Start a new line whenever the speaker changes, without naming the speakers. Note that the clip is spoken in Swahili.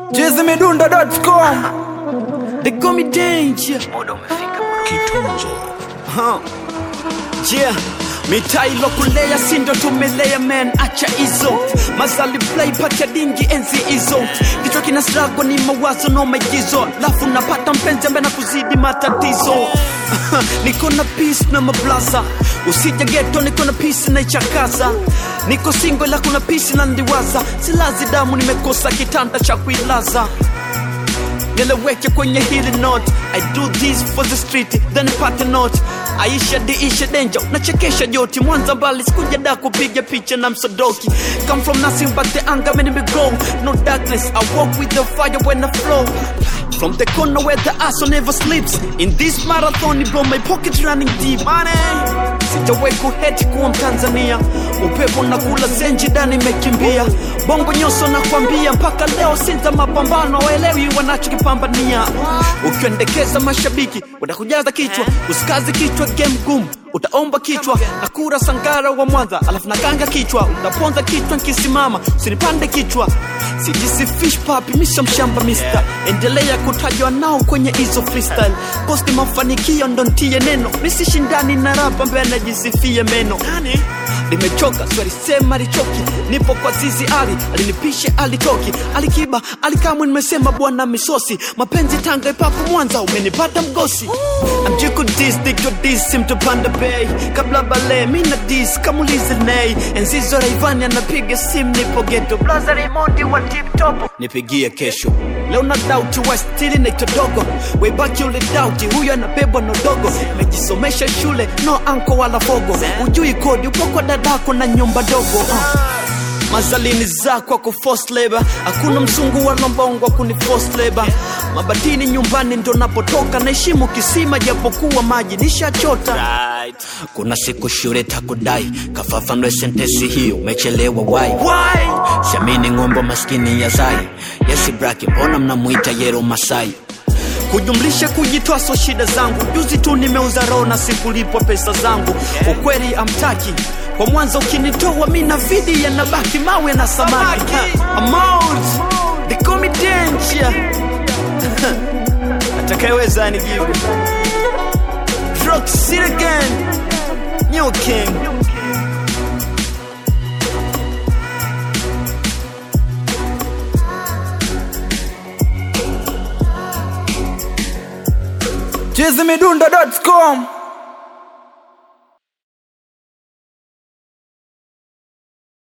chizimidundo.com
They call me danger. Huh. Yeah. mitaa ilokulea sindo tumelea man acha hizo mazali play pacha dingi enzi hizo kichwa kina strago ni mawazo no maigizo lafu napata mpenzi ambaye na kuzidi matatizo niko na peace na mablaza usija geto niko na peace na ichakaza niko singo ila kuna peace na ndiwaza silazi damu nimekosa kitanda cha kuilaza nieleweke kwenye hili note i do this for the street then nipate note aisha diisha denja nachekesha joti mwanza mbali sikuja da kupiga picha na msodoki come from nothing but the anger many me grow no darkness i walk with the fire when i flow From the corner where the asshole never sleeps In this marathon bro my pocket running deep Money Sijawahi kuheti kuwa mtanzania upepo na kula zenji dani imekimbia bongo nyoso na kwambia mpaka leo sinza mapambano waelewi wanachokipambania ukiendekeza mashabiki watakujaza kichwa usikazi kichwa game gumu utaomba kichwa na kura sangara wa mwanza alafu nakanga kichwa utaponza kichwa nkisimama usinipande kichwa sijisi fish papi misha mshamba mister endelea kutajwa nao kwenye hizo freestyle posti mafanikio ndo ntie neno misishindani na rapa ambaye anajisifia meno limechoka swalisema lichoki nipo kwa zizi ali alinipishe alitoki alikiba alikamwe nimesema bwana misosi mapenzi tanga ipapo mwanza umenipata mgosi amjiku dis dijo dis simtopanda bei kabla bale mina dis kamulize nei enzizo raivani anapiga simu nipo geto blaza remondi wa tiptopo nipigie kesho leo na dauti wastili naitodogo webaki ule dauti huyo anabebwa na udogo mejisomesha shule no anko wala fogo ujui kodi upo kwa dadako na nyumba dogo uh mazalini zako ku forced labor hakuna mzungu wala mbongo kuni forced labor mabatini nyumbani ndo napotoka naheshimu kisima japokuwa maji nishachota right. kuna siku shule takudai kafafanue sentesi hiyo umechelewa wai shamini ng'ombo maskini ya zai yesi braki mbona mnamwita yero masai kujumlisha kujitoa so shida zangu juzi tu nimeuza roho na sikulipwa pesa zangu ukweli amtaki kwa mwanzo ukinitoa mi na vidi yanabaki mawe na samaki Amount, they call me danger atakayeweza anijibu Rock City again New King
chizimidundo.com